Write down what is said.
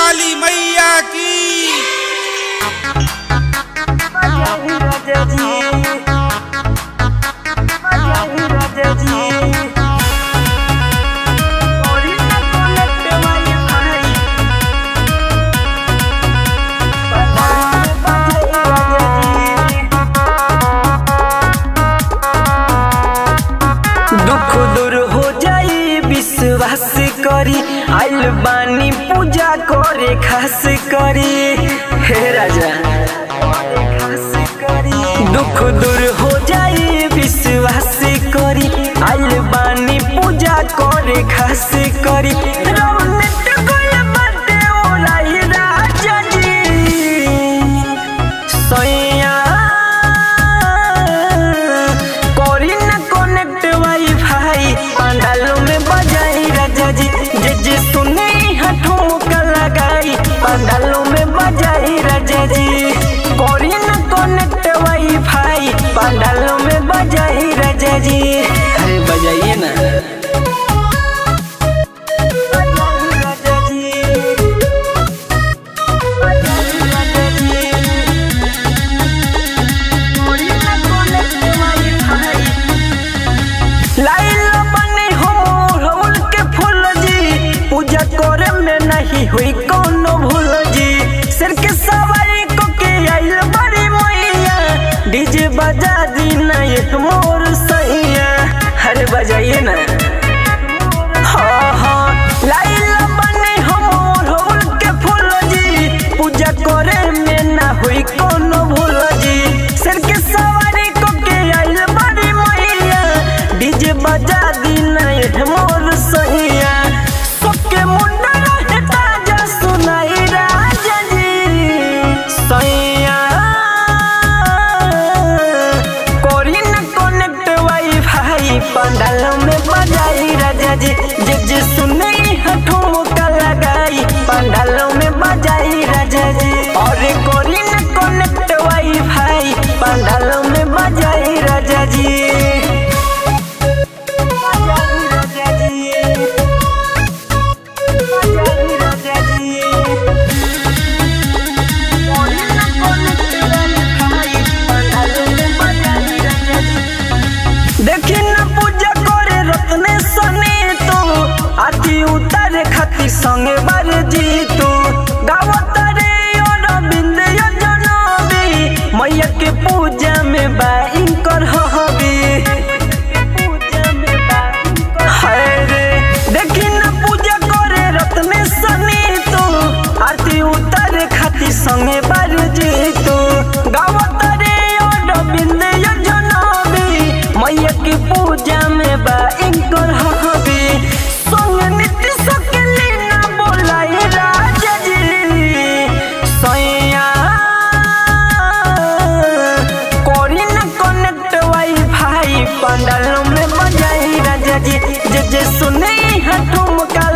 वाली मैया की दुख दूर हो जाई विश्वास करी आइल बानी पूजा करे खास करी हे राजा दुख दूर हो जाई विश्वास करी आइल बानी पूजा करे खास करी रौनक गइल बाटे ओराई राजा जी सैया करी ना कनेक्ट वाईफाई पंडालों में बजाई राजा जी जे जे सुने हाथों का लगाई पंडालों में बजाई राजा जी करी ना कनेक्ट वाईफाई पंडालों में बजाई राजा जी अरे बजाइए ना बजाई राजा जी बजाई राजा जी लाइल बने हो मोरहुल के फूल जी पूजा करे में नहीं हुई कोनो भूल जी सिर के सवारी को के आइल बड़ी मैया डीजे बजा दी ना एक मोर सैया अरे बजाइए ना हाँ हाँ लाइल बने हो मोरहुल के फूल जी पूजा करे में ना हुई कोनो भूल जी सिर के सवारी को के आइल बड़ी मैया डीजे बजा दी नहीं मोर सैया सबके मुंडा रहे ताजा सुनाई राजा जी सैया कोरी न कनेक्ट वाईफाई पंडालों में बजाई राजा जी जे जे सुने हाथों का लगाई पंडालों में बजाई राजा जी और कोरी न कनेक्ट वाईफाई पंडालों में बजाई राजा जी बजाई राजा जी बजाई राजा जी कोरी न कनेक्ट वाईफाई पंडालों में बजाई राजा जी देखी न पूजा करे रत्ने सने तो आती उतारे खाती संगे बार जी तो गावत रे और बिंद जनबी मैया के पूजा में बाइन कर हबी हाय रे देखी न पूजा करे रत्ने सने तो आरती उतारे खाती संगे बार जी तो गावत रे और बिंद जनबी मैया की पूजा में बा इनकर हबी संग नित्य सकली ना बोलाई राजा जी सैया कोरी ना कनेक्ट वाईफाई पंडालों में बजाई राजा जी जे जे सुने हाथों का